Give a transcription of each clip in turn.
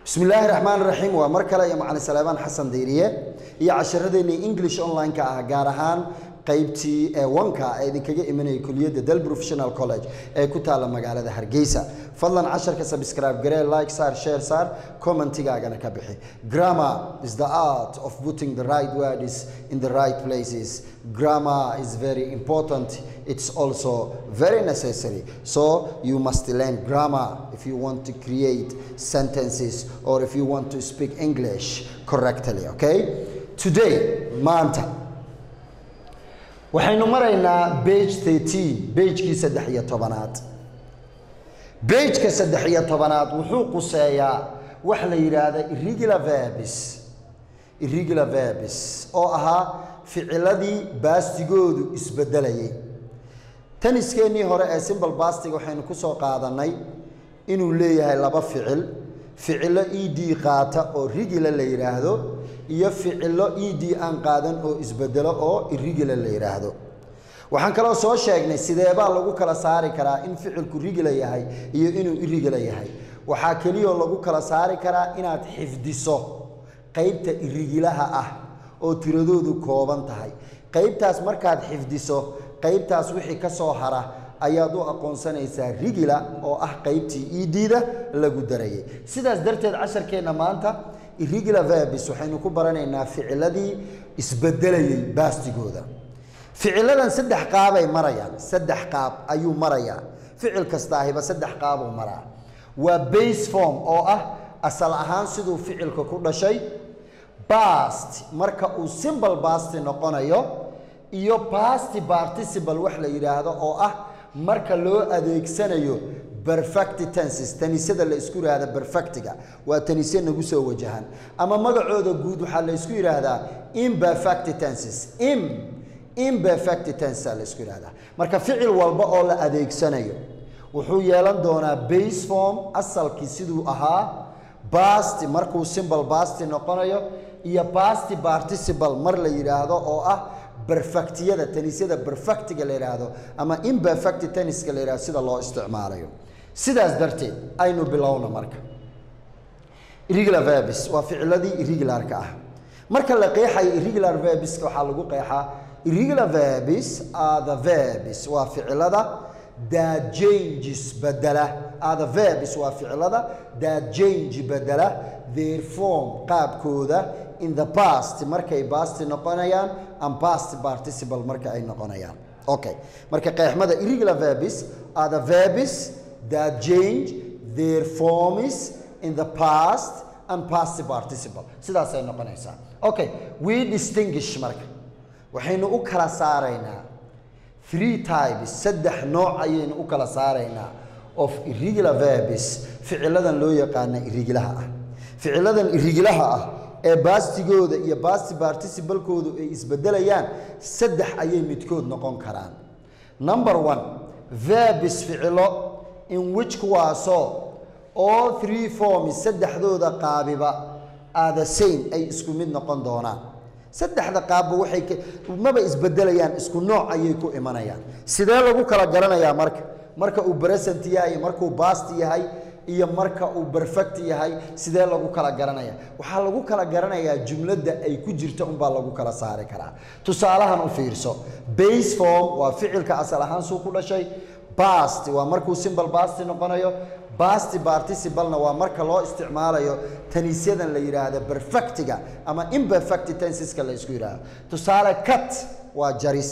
bismi illaahi raxmaan raxiim waa mar kale iyo macalin salaamaan xasan dayriye iyo casharadeenii english online-ka ah gaar ahaan qaybtii ee wanka ee idinkaga imanayay kuliyadda del professional college ee ku taalla magaalada hargeysa fadlan casharka subscribe garee like saar share saar commentigaagana ka bixi grammar is the art of putting the right words in the right places grammar is very important it's also very necessary so you must learn grammar if you want to create sentences or if you want to speak english correctly okay today maanta waxaynu maraynaa bage thirteen bagekii saddex iyo tobanaad bageka saddex iyo tobanaad wuxuu quseeyaa wax la yidhaahda irregular verbs irregular verbs oo ahaa ficiladii baastigoodu isbedelayay taniskeenii hore ee simbal bastiga waxaynu ku soo qaadannay inuu leeyahay laba ficil ficilo e d qaata oo rigila la yidhaahdo iyo ficilo e d aan qaadan oo isbedelo oo irigila la yidhaahdo waxaan kaloo soo sheegnay sideebaa lagu kala saari karaa in ficilku rigila yahay iyo inuu irigila yahay waxaa keliyoo lagu kala saari karaa inaad xifdiso qaybta irigilaha ah oo tiradoodu kooban tahay qaybtaas markaad xifdiso qaybtaas wixii ka soo hara ayaad u aqoonsanaysaa rigila oo ah qaybtii edida lagu darayay sidaas darteed casharkeenna maanta irregular verbs waxaynu ku baranaynaa ficiladii isbedelayay baastigooda ficiladan saddex qaabay marayaan saddex qaab ayuu marayaa ficil kastaahiba saddex qaabuu maraa waa base form oo ah asal ahaan siduu ficilka ku dhashay bast marka uu simbal basti noqonayo iyo basti participle wax la yidhaahdo oo ah marka loo adeegsanayo perfect tenses tanisada la isku yidhaahda perfectiga waa tanise nagu soo wajahan ama magacooda guud waxaa la isku yidhaahdaa imperfect tenses im imperfect tenses la isku yidhahdaa marka ficil walba oo la adeegsanayo wuxuu yeelan doonaa base form asalkii siduu ahaa basti markuu simbal basti noqonayo iyo basti participle mar la yidhaahdo oo ah perfectiyada tanisyada perfectiga la yidhaahdo ama imperfect tenniska la yidhahdo sida loo isticmaalayo sidaas darteed aynu bilowna marka irregular verbs waa ficiladii irregularka ah marka la qeexayo irregular verbska waxaa lagu qeexaa irregular verbs are the verbs waa ficilada that changes bedela are the verbs waa ficilada that change bedela their form qaabkooda in the past markay basti noqonayaan and past participle marka ay noqonayaan okay marka qeexmada irregular verbs are the verbs that change their forms in the past and past participle sidaasay noqonaysaa okay we distinguish marka waxaynu u kala saaraynaa three types saddex nooc ayaynu u kala saaraynaa of irregular verbs ficiladan loo yaqaana irregilaha ah ficiladan irregilaha ah ee baastigooda iyo baasti particibalkoodu ay isbedelayaan saddex ayay midkood noqon karaan number one verbs ficilo in which kuwaasoo all three forms saddexdooda qaabiba are the same ay isku mid noqon doonaan saddexda qaabba waxay maba isbedelayaan isku nooc ayay ku imanayaan sidee lagu kala garanayaa marka marka uu present yahay markuu bast yahay iyo marka uu perfect yahay sidee lagu kala garanaya waxaa lagu kala garanayaa jumladda ay ku jirta unbaa lagu kala saari karaa tusaalahan u fiirso base form waa ficilka asal ahaan suu ku dhashay bast waa markuu simbal basti noqonayo basti participlena waa marka loo isticmaalayo tanisyadan la yidhaahda perfectiga ama imperfect tenseska la isku yidhaahdo tusaale cut waa jaris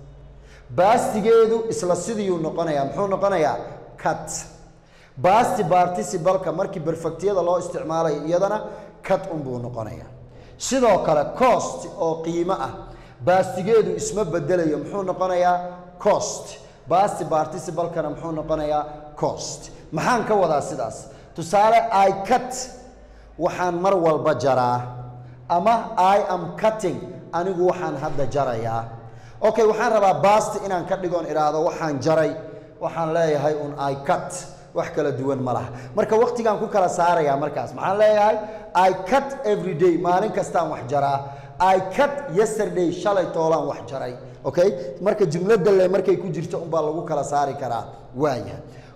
bastigeedu isla sidiiyuu noqonayaa muxuu noqonayaa cut basti particibalka markii perfectiyada loo isticmaalayo iyadana cut unbuu noqonayaa sidoo kale cost oo qiimo ah baastigeedu isma bedelayo muxuu noqonayaa cost basti particibalkana muxuu noqonayaa cost maxaan ka wadaa sidaas tusaale i cut waxaan mar walba jaraa ama i am cutting anigu waxaan hadda jarayaa okay waxaan rabaa basti inaan ka dhigoon idhaahdo waxaan jaray waxaan leeyahay un i cut wax kala duwan ma laha marka waqtigaan ku kala saarayaa markaas maxaan leeyahay i cut every day maalin kastaan wax jaraa i cut yesterday shalay toolaan wax jaray okay marka jumladda le markay ku jirto unbaa lagu kala saari karaa waayahay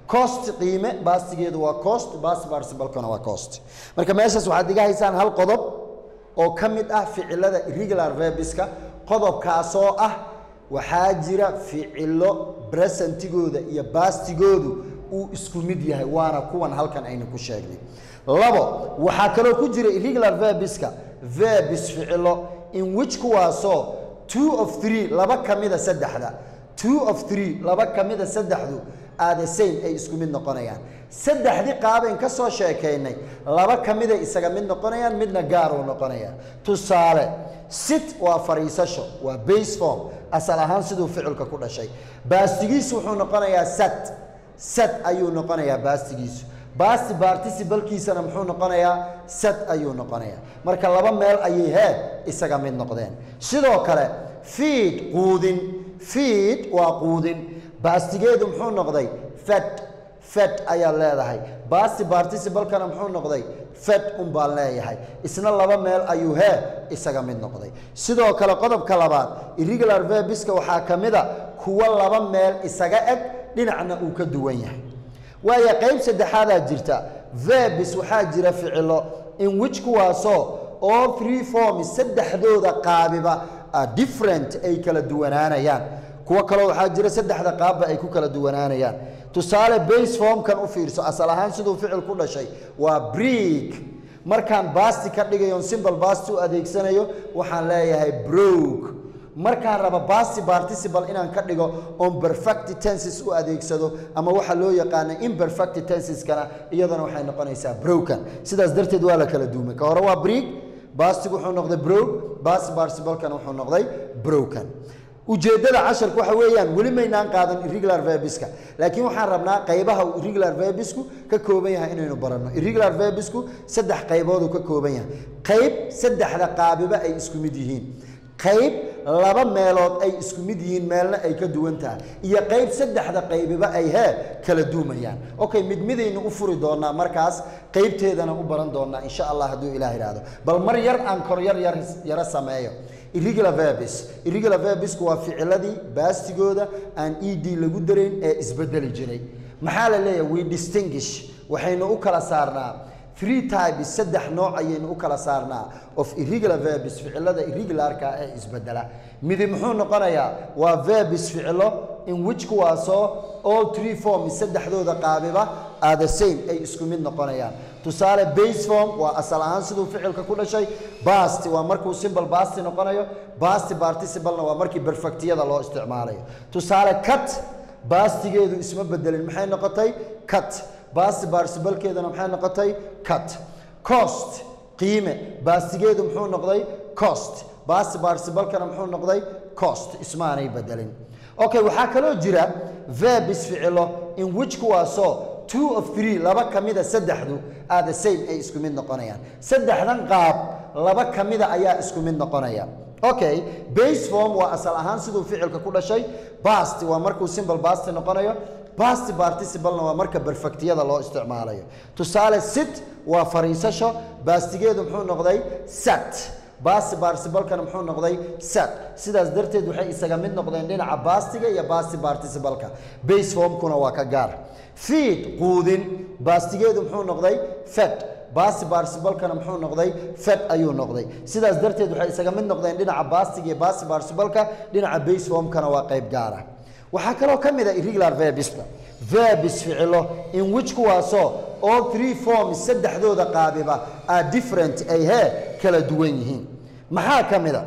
cost qiime baastigeedu waa cost past participle-kuna waa cost marka meeshaas waxaad iga haysaan hal qodob oo ka mid ah ficilada irregular verbiska qodobkaasoo ah waxaa jira ficilo presentigooda iyo baastigoodu uu isku mid yahay waana kuwan halkan aynu ku sheegnay labo waxaa kaloo ku jira irregular verbiska verbis ficilo in which kuwaasoo two of three laba ka mida saddexda two of three laba ka mida saddexdu are the same ay isku mid noqonayaan saddexdii qaabayn ka soo sheekaynay laba ka miday isaga mid noqonayaan midna gaaruu noqonaya tusaale sit waa fariisasho waa base form asal ahaan siduu ficilka ku dhashay baastigiisu wuxuu noqonayaa sat sat ayuu noqonayaa baastigiisu baasti particibalkiisana muxuu noqonayaa sat ayuu noqonayaa marka laba meel ayay hee isaga mid noqdeen sidoo kale fiid quudin fiid waa quudin baastigeedu muxuu noqday fed fed ayaa leedahay baasti particibalkana muxuu noqday fed un baan leeyahay isna laba meel ayuu hee isaga mid noqday sidoo kale qodobka labaad irregular verbiska waxaa ka mid a kuwa laba meel isaga eg dhinacna uu ka duwan yahay waayo qayb saddexaadaa jirta verbis waxaa jira ficilo in which kuwaasoo all three forms saddexdooda qaabiba a different ay kala duwanaanayaan kuwo kaloo waxaa jira saddexda qaabba ay ku kala duwanaanayaan tusaale base formkan u fiirso asal ahaan siduu ficil ku dhashay waa brick markaan baasti ka dhigayon simbal baasti u adeegsanayo waxaan leeyahay broke markaan raba baasti participle inaan ka dhigo on perfect tenses u adeegsado ama waxa loo yaqaana imperfect tenseskana iyadana waxay noqonaysaa broken sidaas darteed waa la kala duumay ka hore waa brick baastigu wuxuu noqday broke baasti participlekana wuxuu noqday broken ujeeddada casharka waxa weeyaan weli maynaan qaadan irregular verbiska laakiin waxaan rabnaa qaybaha uu irregular verbisku ka kooban yahay inaynu baranno irregular verbisku saddex qaybooduu ka kooban yahay qayb saddexda qaabiba ay isku mid yihiin qayb laba meelood ay isku mid yihiin meelna ay ka duwan tahay iyo qayb saddexda qaybiba ay hee kala duumayaan okay mid midaynu u furi doonaa markaas qaybteedana u baran doonaa insha allah hadduu ilaah idhaahdo bal mar yar aan kor yar yar yaro sameeyo irregular verbis irregular verbisku waa ficiladii baastigooda aan ed lagu darayn ee isbedeli jiray maxaa la leeyahay we distinguish waxaynu u kala saarnaa three types saddex nooc ayaynu u kala saarnaa of irregular verbis ficilada irregularka ee isbedela midi muxuu noqonayaa waa verbis ficilo in which kuwaasoo all three forms saddexdooda qaabiba are the same ay isku mid noqonayaan tusaale base form waa asal ahaan siduu ficilka ku dhashay basti waa markuu simple basti noqonayo basti participlena waa markii perfectiyada loo isticmaalayo tusaale cut bastigeedu isma bedelin maxay noqotay cut basti particibalkeeduna maxay noqotay cut cost qiime bastigeedu muxuu noqday cost basti particibalkana muxuu noqday cost ismaanay bedelin okay waxaa kaloo jira verbis ficilo in which kuwaasoo two of three laba ka mida saddexdu are the same ay isku mid noqonayaan saddexdan qaab laba ka mida ayaa isku mid noqonaya okay base form waa asal ahaan siduu ficilka ku dhashay basti waa markuu simple basti noqonayo basti participlena waa marka perfectiyada loo isticmaalayo tusaale sit waa fariisasho bastigeedu muxuu noqday sat basti particibalkana muxuu noqday sat sidaas darteed waxay isaga mid noqdeen dhinaca bastiga iyo basti particibalka base formkuna waa ka gaar feed quudin baastigeedu muxuu noqday fed basti particibalkana muxuu noqday fed ayuu noqday sidaas darteed waxay isaga mid noqdeen dhinaca bastiga iyo basti particibalka dhinaca base formkana waa qayb gaara waxaa kaloo ka mid a irregular verbiska verbis ficilo in which kuwaasoo all three forms saddexdooda qaabiba are different ay hee kala duwan yihiin maxaa ka mid a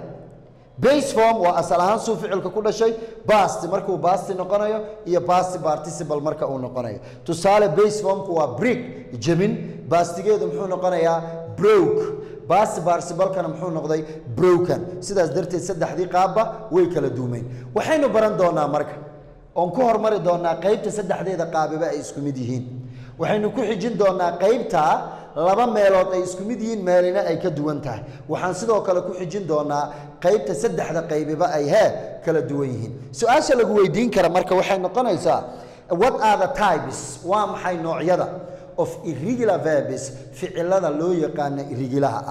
base form waa asal ahaan suu ficilka ku dhashay basti markuu basti noqonayo iyo basti participle marka uu noqonayo tusaale base formku waa brick jebin bastigeedu muxuu noqonayaa broke basti particibalkana muxuu noqday broken sidaas darteed saddexdii qaabba way kala duumeen waxaynu baran doonaa marka oon ku hormari doonaa qaybta saddexdeeda qaabiba ay isku mid yihiin waxaynu ku xijin doonaa qaybta laba meelood ay isku mid yihiin meelina ay ka duwan tahay waxaan sidoo kale ku xijin doonaa qaybta saddexda qaybiba ay hee kala duwan yihiin su-aasha lagu weydiin kara marka waxay noqonaysaa what are the types waa maxay noocyada of irregular verbs ficilada loo yaqaana irregilaha ah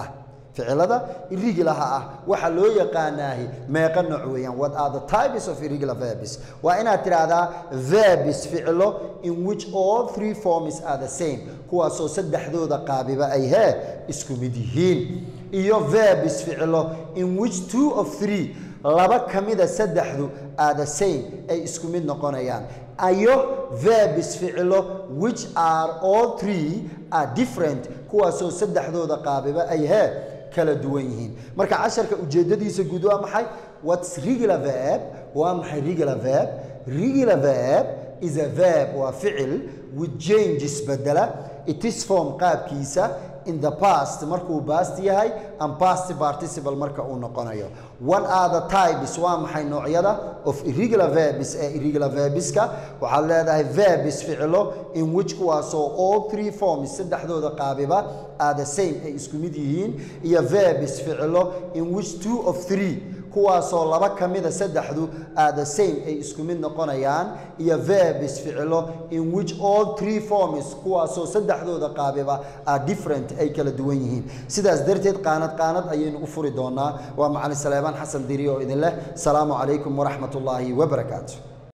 ficilada irregularha ah waxaa loo yaqaanaahi meeqa nooc weeyaan what are the types of irregular verbs waa inaad tidhaahdaa verbs ficilo in which all three forms are the same kuwaasoo saddexdooda qaabiba ay hee isku mid yihiin iyo verbs ficilo in which two of three laba ka mida saddexdu are the same ay isku mid noqonayaan ayo verbs ficilo which are all three are different kuwaasoo saddexdooda qaabiba ay hee kala duwan yihiin marka casharka ujeedadiisa guud waa maxay what's regular verb waa maxay regular verb regular verb is a verb waa ficil with changes bedela it is form qaabkiisa in the past markuu past yahay and past participle marka uu noqonayo what are the types waa maxay noocyada of irregular verbs ee irregular verbska waxaad leedahay verbs ficilo in which kuwaasoo all three forms saddexdooda qaabiba are the same ay isku mid yihiin iyo verbs ficilo in which two of three kuwaasoo laba ka mida saddexdu are the same ay isku mid noqonayaan iyo verbs ficilo in which all three forms kuwaasoo saddexdooda qaabiba are different ay kala duwan yihiin sidaas darteed qaanad qaanad ayaynu u furi doonaa waa macalin saleebaan xasan diri oo idin leh salaamu calaykum waraxmat ullaahi wabarakaatu